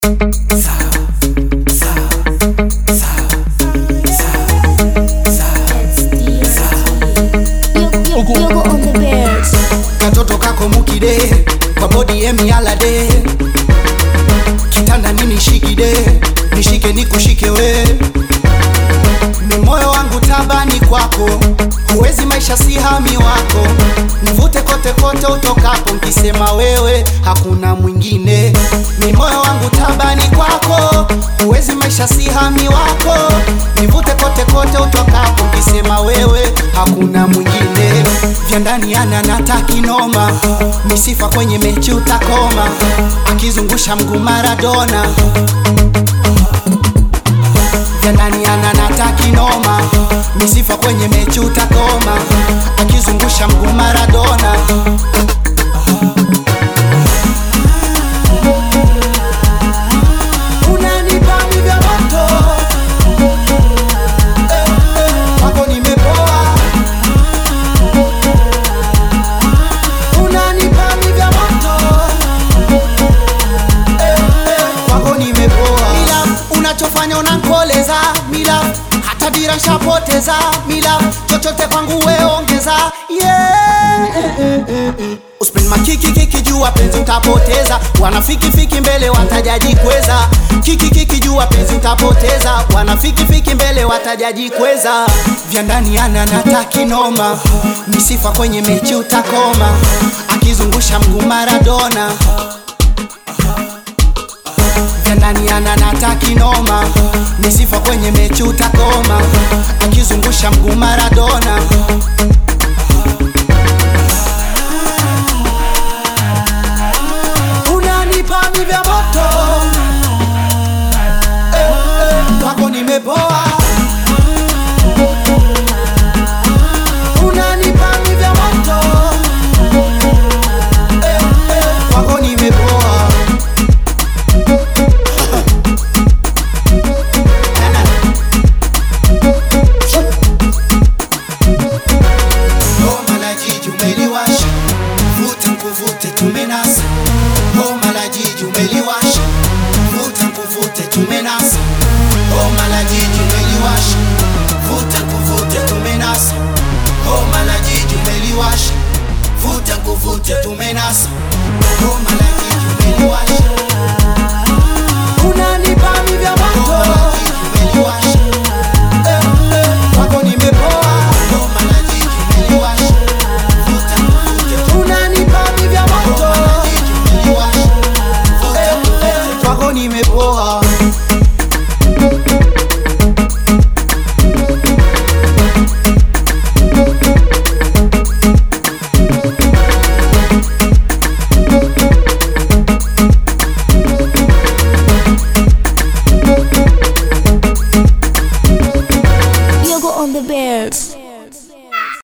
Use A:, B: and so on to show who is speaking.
A: katoto kako mukide kwa bodi emialade kitanda nini shikide nishike nikushike we ni moyo wangu tabani kwako huwezi maisha si hami wako nivute kote kote utokapo nkisema wewe hakuna mwingine ni moyo wangu tabani kwako huwezi maisha si hami wako nivute kote kote utokapo nkisema wewe hakuna mwingine vya ndani ana natakinoma misifa kwenye mechi utakoma akizungusha mguu maradona vya ndani ana natakinoma misifa kwenye mechi utakoma akizungusha mguu maradona unanipa vya moto Eh, eh, kwako nimepoa unanipa vya moto Eh, eh, kwako nimepoa mila unachofanya unankoleza mila hata dira nshapoteza mila chochote kwangu weongeza yeah. Uspend makiki kiki jua penzi utapoteza wanafiki fiki mbele watajaji kweza kiki kiki jua penzi utapoteza wanafiki fiki mbele watajaji kweza vya ndani ana natakinoma misifa kwenye mechi utakoma akizungusha mguu maradona vya ndani ana natakinoma misifa kwenye mechi utakoma akizungusha mguu maradona unanipa mi vya moto eh, eh, kwako nimepoa unanipa mi vya moto eh, eh, kwako nimepoa Homa la jiji umeliwasha, vuta nkuvute tumenasa. Homa la jiji umeliwasha, vuta nkuvute tumenasa. Homa la jiji umeliwasha, vuta nkuvute tumenasa. Homa la jiji umeliwasha, vuta nkuvute tumenasa. Homa la jiji umeliwasha. Unanipa mi vya moto. Homa la jiji umeliwasha. Eh, eh, kwako nimepoa. Homa la jiji umeliwasha. Vuta nkuvute unanipa mi vya moto. Homa la jiji umeliwasha. Vuta nkuvute kwako nimepoa